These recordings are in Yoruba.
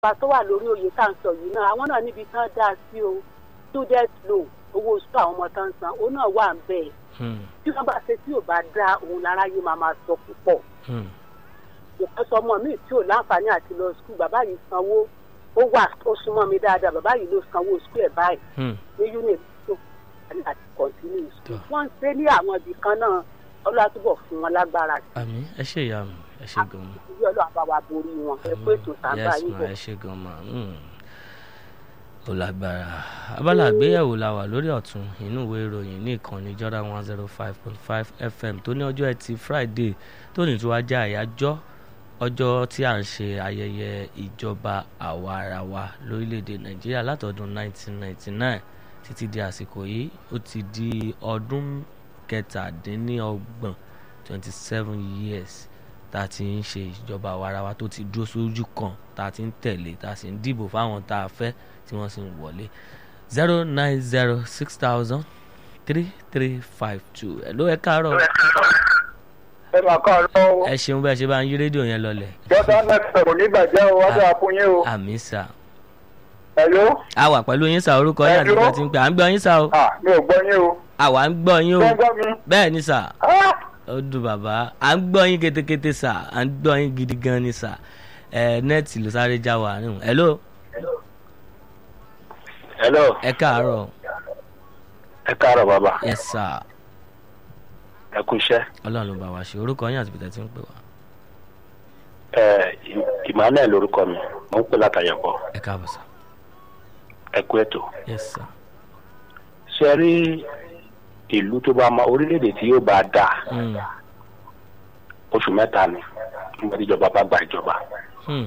ìjọba tó wà lórí oyè tá à ń sọ yìí náà àwọn náà níbi tán dá sí o student loan owó oṣù àwọn ọmọ tán san òun náà wà ń bẹ̀ tí wọ́n bá ṣe tí ò bá dá òun lára yìí máa máa sọ púpọ̀ ìkan sọ ọmọ mi tí ò láǹfààní àti lọ skul bàbá yìí sanwó ó wà ó súnmọ́ mi dáadáa bàbá yìí ló sanwó skul ẹ̀ báyìí ní unit tó àti àti continue skul wọ́n ń ṣe ní àwọn ibì kan náà ọlọ́túbọ̀ fún wọn lágbára sí àmì ẹ ṣe ìyá mi ẹ ṣe gan ma ìwé ọlọ́run bá wa borí wọn ẹ pé ètò sábà yes yìí ma bọ̀. ẹ ṣe gan ma mm. ó lágbára abala àgbéyẹ̀wò la wà lórí ọ̀tún inú ìwé ìròyìn ní ìkànnì Jordan one zero five point five FM tó ní ọjọ́ ẹtì Friday tó ní tí wàá jẹ́ àyájọ́ ọjọ́ tí à ń ṣe ayẹyẹ ìjọba àwa ara wa lórílẹ̀‐èdè Nàìjíríà látọdún 1999 títí di àsìkò yìí ó ti di ọdún kẹtàdínlọ́gbọ̀n twenty seven years tá a ti ń ṣe ìjọba àwa ara wa tó ti dúró sójú kan tá a ti ń tẹ̀lé tá a sì ń dìbò fáwọn tá a fẹ́ tí wọ́n sì ń wọlé zero nine zero six thousand three three five two ẹ̀ ló ẹ káàárọ̀ ẹ máa kọ́ ọ lọ́wọ́ ẹ ṣeun bẹ́ẹ̀ ṣe bá ń yí rédíò yẹn lọlẹ̀ jọ́sán náà sọ̀rọ̀ nígbàjẹ́ o wájú àfúnyẹ́ o àmì sà ẹ̀ló a wà pẹ̀lú yín sà orúkọ yín àti Hello? ìgbà tí ń pè à ń gbọ́ yín sà o à mi ò gbọ́ yín o àwa ń gbọ́ yín o ṣé ń gbọ́ mi bẹ́ẹ̀ ni sà Ah! ó dùn bàbá à ń gbọ́ yín ketekete sà à ń gbọ́ yín gidi gan ni sà ẹ nẹ́ẹ̀tì ló sáré já wa nù hello hello ẹ káàárọ̀ ẹ káàárọ̀ bàbá yes sà ẹ kú iṣẹ́ ọlọ́run ló bá wa ṣe orúkọ yín àti bìtẹ́ tí ń pè wá ẹ Emmanuel lórúkọ mi mo ń pè látàyẹ̀bọ̀ ẹ káàbọ̀ sà ẹ kú ètò yes sà ṣe rí ìlú tó bá ma orílẹ̀-èdè tí yóò bá dà Hmm, oṣù mẹ́ta ni nígbà tí ìjọba bá gba ìjọba hmm,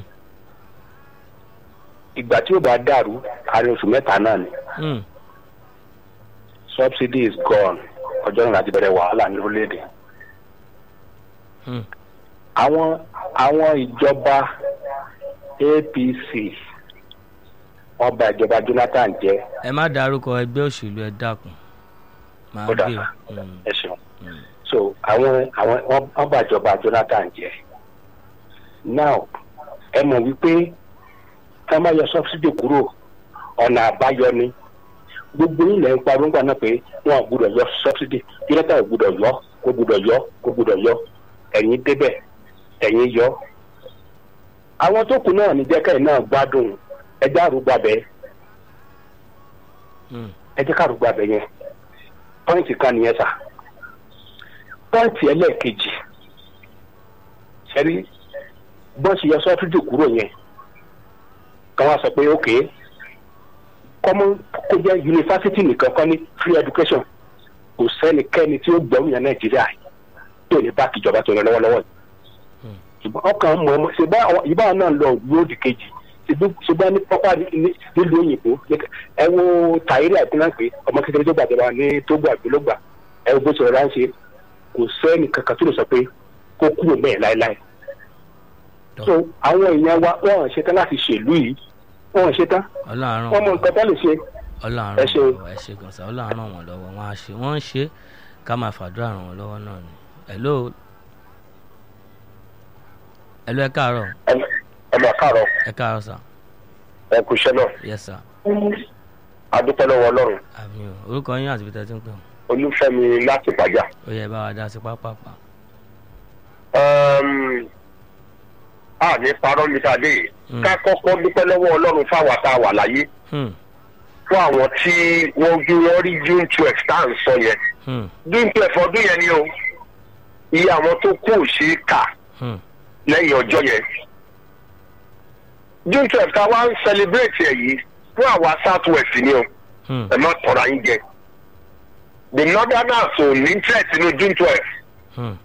ìgbà tí yóò bá dàrú àárín oṣù mẹ́ta náà ni hmm, subsidy is gone ọjọ́ náà láti bẹ̀rẹ̀ wàhálà ní orílẹ̀-èdè hmm. àwọn àwọn ìjọba APC wọ́n bà ìjọba Jonathan jẹ́ ẹ má dárúkọ ẹgbẹ́ òṣèlú ẹ dákun máa Ó dà. gbé o. Hmm, ẹ ṣeun hmm. so àwọn àwọn wọ́n wọ́n bà ìjọba Jonathan jẹ́ now ẹ mọ̀ wípé ká má yọ subsidy kúrò ọ̀nà àbáyọ ni gbogbo ilẹ̀ ń parọ́ ńgbà náà pé wọn ò gbúdọ̀ yọ subsidy Jonathan ò gbúdọ̀ yọ kó gbúdọ̀ yọ kó gbúdọ̀ yọ ẹ̀yin débẹ̀ ẹ̀yin yọ àwọn tó kù náà ní jẹ́kẹ́ náà gbádùn ẹjẹ́ àrùgbàbẹ́ Hmm, ẹjẹ́ kàrùgbàbẹ́ yẹn pọ́ìntì kan nìyẹn sà pọ́ìntì ẹlẹ́ẹ̀kejì ṣẹ́rí bọ́ọ̀sì yọ sọ́fídì kúrò yẹn kan wá sọ pé ok kọ́mọ kó jẹ́ yunifásitì nìkan kọ́ ní free education kò sẹ́nikẹ́ni tí ó gbẹ̀rù yẹn nàìjíríà tí ò ní bá kìjọba tó lọ lọ́wọ́lọ́wọ́ yìí Hmm. ṣùgbọ́n ọkàn mọ̀ ọ́mọ ṣùgbọ́n àwọn ìbá náà lọ lóòdì kejì ṣùgbọ́n ní pápá ní- nílùú òyìnbó ẹ wo tàyírí àìpínlẹ̀ pé ọmọ kékeré tó gbàjọba ní tógbó àgbélógbà ẹ wo bó ṣe rọra ń ṣe kò sẹ́ni kankan tó lè sọ pé kó kúrò bẹ́ẹ̀ láéláé Tọ́. so àwọn èèyàn wa wọn ò ṣetán láti ṣèlú yìí wọn ò ṣetán ọlọ́run wọn mọ nǹkan tó lè ṣe ọlọ́run ẹ ràn ṣe o. wọ́n lọ́wọ́ ẹ ṣe gan sa ọlọ́run ràn wọ́n lọ́wọ́ wọ́n á ṣe wọ́n ń ṣe ká máa fàdúrà ràn wọ́n lọ́wọ́ náà ni hello hello ẹ káàárọ̀ ọmọ káàárọ̀ ẹ káàárọ̀ sà ẹ kú iṣẹ́ náà yes sà adúpẹ́ lọ́wọ́ ọlọ́run àmì o orúkọ yín àti bìtẹ́ tí ń pè wọ́n olúfẹ́mi láti pàjá. ó yẹ bá wa dá sí pápápá a ní parọ́ mi sáadé yìí Hmm. ká kọ́kọ́ dúpẹ́ lọ́wọ́ ọlọ́run fáwa tá a wà láyé Hmm, fún àwọn tí wọ́n gbé wọ́n rí june twelve tá à ń sọ yẹn hmm, june twelve ọdún yẹn ni o iye àwọn tó kú ò ṣeé kà hmm, lẹ́yìn ọjọ́ yẹn june twelve tá a wá ń celebrate ẹ̀ yìí fún àwa south west ni o hmm, ẹ má tọ̀ra yín jẹ the northerners ò ní interest nínú june twelve hmm,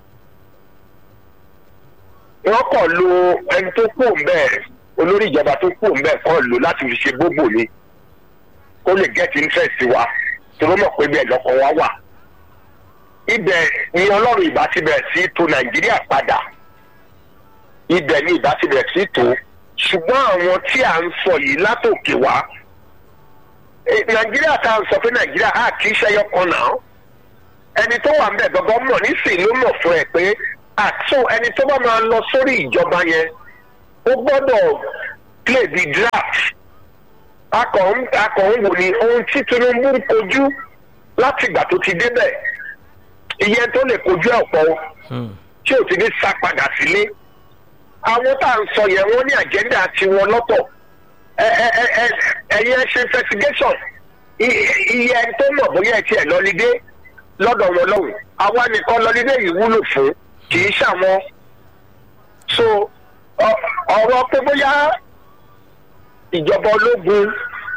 wọ́n kàn lo ẹni tó kú òǹbẹ́ olórí ìjọba tó kú òǹbẹ́ kàn lò láti fi ṣe gbogbo ni kó lè get interest wa tó ló mọ̀ pé bẹ́ẹ̀ lọ́kọ̀ wa wà. ibẹ̀ ni ọlọ́run ìbá ti bẹ̀rẹ̀ sí tò nàìjíríà padà ibẹ̀ ni ìbá ti bẹ̀rẹ̀ sí tò ṣùgbọ́n àwọn tí à ń sọ yìí látòkè wá eh, nàìjíríà tá à ń sọ pé nàìjíríà á kì í ṣẹyọ kan náà ẹni tó wà ń bẹ̀ gangan mọ̀ nísìnyí ló mọ̀ fún ẹ pé àtún ẹni tó bá máa lọ sórí ìjọba yẹn ó gbọ́dọ̀ play the draft akọ̀ ń akọ̀ ń wò ní ohun tí tinubu ń kojú láti ìgbà tó ti débẹ̀ ìyẹn tó lè kojú ẹ̀ pọ̀ Hmm. tí ò ti ní sá padà sílé àwọn tá à ń sọ yẹn wọ́n ní àjẹ́ndà tiwọn lọ́tọ̀ ẹ ẹ ẹ ẹ ẹ̀yin ẹ ṣe investigation I- iye ẹni tó mọ̀ bóyá ẹ tiẹ̀ lọ́lídé lọ́dọ̀ wọn lọ́hùn àwa nìkan lọ́lídé yìí wúlò fún kì í ṣàwọn so ọ- ọ̀rọ̀ pé bóyá ìjọba ológun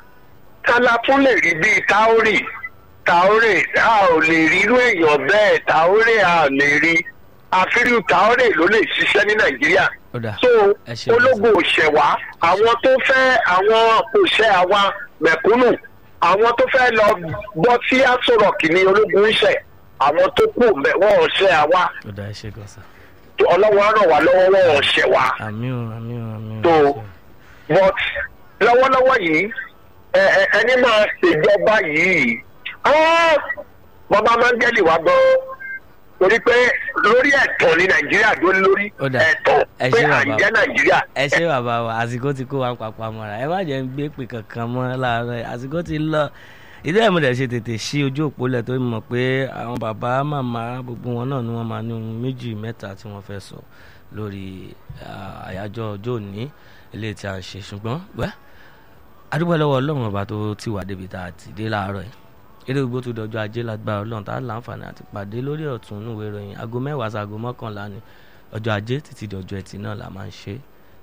kálá tún lè rí bíi táórì táórì a ò lè rí irú èèyàn bẹ́ẹ̀ táórì a ò lè rí àfírí táórì ló lè ṣiṣẹ́ ní nàìjíríà ó dà so ẹ ṣe ológun òṣèwà àwọn tó fẹ́ àwọn òṣè àwa mẹ̀kúnnù àwọn tó fẹ́ lọ gbọ́ sí àsọ̀rọ̀kì ní ológun ń ṣẹ̀ àwọn tó kù mẹ́ wọ́n ò ṣe àwa ó dà ẹ ṣe gan sa ọlọ́wọ́ ràn wá lọ́wọ́ wọ́n ò ṣẹ̀ wá àmì ò àmì ò àmì ò. tó but lọ́wọ́lọ́wọ́ yìí ẹ ẹ ẹni máa ṣèjọba yìí ah, bàbá mángẹ́lì wá gbọ́ torí pé lórí ẹ̀tọ́ ní nàìjíríà dó lórí Ó dà. ẹ̀tọ́ Ẹ pé ṣé à bàbá. ń jẹ́ nàìjíríà ẹ ṣé bàbá wa àsìkò ti kó wa papọ̀ mọ́ra ẹ má jẹ́ ń gbé pè kankan mọ́ láàárọ̀ yìí. àsìkò ti lọ ìdí ẹ̀ mo dẹ̀ ṣe tètè ṣí ojú òpó lẹ̀ tó mọ̀ pé àwọn bàbá màmá gbogbo wọn náà ni wọ́n máa ní ohun méjì mẹ́ta tí wọ́n fẹ́ sọ lórí ah, àyájọ́ ọjọ́ òní eléyìí tí a ń ṣe ṣùgbọ́n wẹ́ adúpẹ́ lọ́wọ́ ọlọ́run ọba tó ti wà débi tá a ti dé láàárọ̀ yìí eré gbogbo tó dọjọ́ ajé lágbára ọlọ́run tá a láǹfààní àti pàdé lórí ọ̀tún inú ìwé ìròyìn aago mẹ́wàá sí aago mọ́kànlá ni ọjọ́ ajé títí di ọjọ́ ẹtì náà la máa ń ṣe é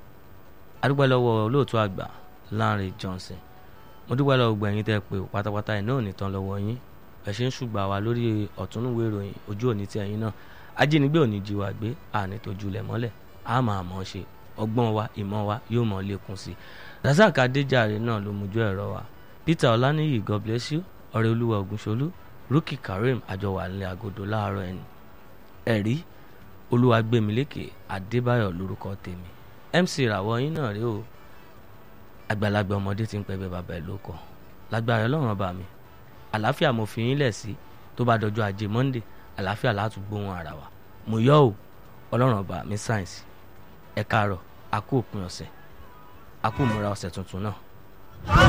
adúpẹ́ lọ́wọ́ olóòtú àgbà Lánrè Johnson mo dúpẹ́ lọ́wọ́ gbogbo ẹ̀yin tẹ́ ẹ pé o pátápátá ẹ̀ náà ò ní tán lọ́wọ́ yín ẹ̀ ṣe ń ṣùgbà wá lórí ọ̀túnúwé ìròyìn ojú òní tí ẹ̀yin náà ajínigbé òní jí wa gbé àní tójú lẹ̀ mọ́lẹ̀ á máa mọ̀ ọ́ ṣe ọgbọ́n wa ìmọ̀ wa yóò mọ̀ lékún sí i Razak Adéjàre náà ló mójú ẹ̀rọ wa Peter Ọláníyì God bless you ọ̀rẹ́ olúwa Ògúnṣolú Rúkì Karim àjọwà nílẹ̀ àgọ́dọ̀ láàárọ̀ ẹni ẹ̀rí Olúwagbémilékè Adébáyọ̀ lórúkọ tèmi MC ìràwọ̀ yín náà rí o àgbàlagbà ọmọdé ti ń pẹ́ bẹ́ẹ̀ bàbá ẹ̀ ló kọ́ lágbára ọlọ́run ọba mi àlàáfíà mo fi yín lẹ̀ sí tó bá dọjọ́ ajé Monday àlàáfíà látún gbóhùn ara wa mo yọ ò ọlọ́run ọba mi sáyẹ̀nsì ẹ káàárọ̀ a kú òpin ọ̀sẹ̀ a kú ìmúra ọ̀sẹ̀ tuntun náà.